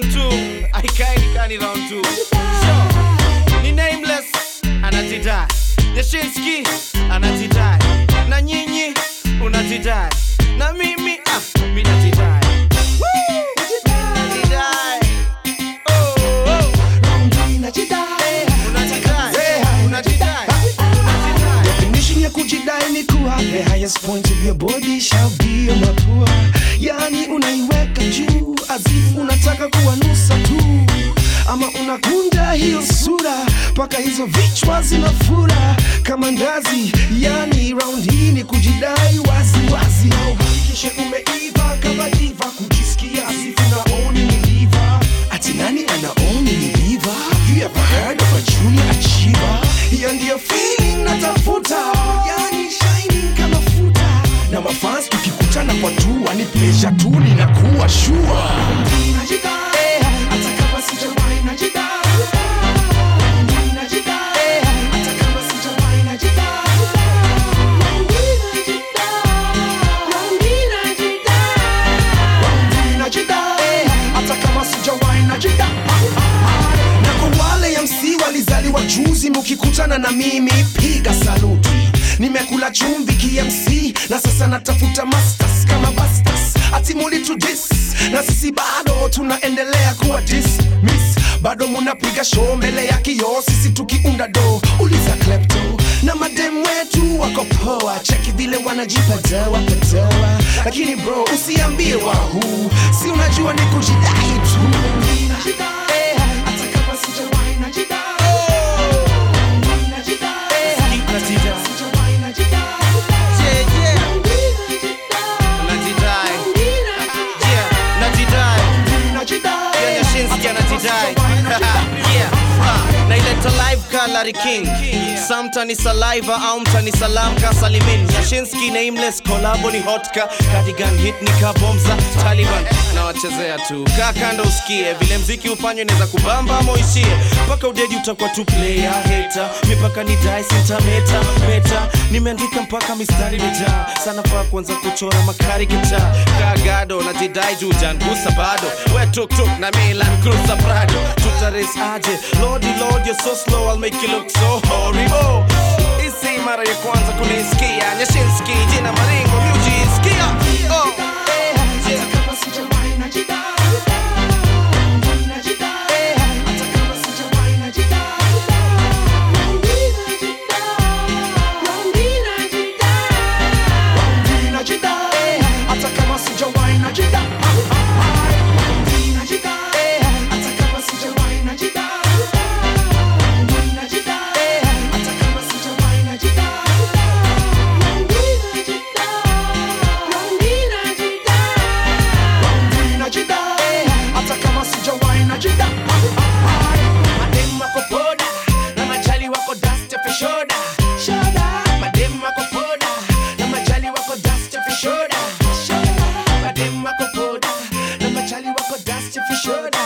round 2 aikai kani round 2 sure. ni nameless anajidai Yashinski anajidai na nyinyi unajidai na mimi ah, mi najidai Woo! Najidai. Oh, oh. Unajidai. Unajidai. Unajidai. Definition ya kujidai ni kuwa the highest point of your body shall be your mapua, yani unaiweka juu azifu unataka kuwanusa tu, ama unakunja hiyo sura mpaka hizo vichwa zinafura kama ndazi, yani round hii ni kujidai wazi wazi, au hakikishe umeiva kama diva, kujisikia azifu naoni ni diva, ati nani anaoni ni diva? Have you ever heard of a junior achiever? Hiyo ndiyo feeling natafuta, yani shining kama futa, na mafans tukikutana kwa tua ni pleasure tu, ninakuwa sure Najidai, hata kama sijawahi najidai. Najidai, hata kama sijawahi najidai. Najidai, hata kama sijawahi najidai. na kwa wale MC walizaliwa juzi, mukikutana na mimi piga saluti. Nimekula chumvi KMC na sasa natafuta masters kama bastas, ati mulitudis na sisi bado tunaendelea kuwa dismiss. Bado munapiga show mbele ya kioo, sisi tukiunda do. Uliza klepto na madem wetu wako poa, cheki vile wanajipa dawa padawa, lakini bro usiambie wahu, si unajua ni kujidai tu. Eh, hata kama sijawahi najidai. Najidai. Najidai. Sijawahi najidai. Yeah, yeah. Najidai. Yeah, najidai. Najidai. Yeah, Yashinski anajidai. Yeah, ah, naileta live ka Larry King Some mtani saliva au mtani salam ka Salimin Yashinski nameless collabo ni hotka Cardigan hit ni ka bomza Taliban na wachezea tu kaa kando usikie vile mziki ufanywe neza kubamba ama uishie mpaka udedi utakuwa tu player hater mipaka ni dai sintameta meta nimeandika mpaka mistari mijaa sana faa kuanza kuchora makari gitaa kagado na jidai juu jangusa bado we tuktuk na Milan Cruiser Prado tutares aje lordy lord you're so slow I'll make you look so horrible isi mara ya kwanza kunisikia Nyashinski jina maringo miujisikia oh. eh, yeah. Kama sijawahi najidai. Najidai. Hata kama sijawahi najidai. Najidai. Hata kama sijawahi najidai. Najidai. Hata kama sijawahi najidai. Najidai. Hata kama sijawahi najidai. Najidai. Hata kama sijawahi najidai. Madem wako poda na majali wako dust for shoulder. Madem wako poda na majali wako dust for shoulder. Madem wako poda na majali wako dust for shoulder.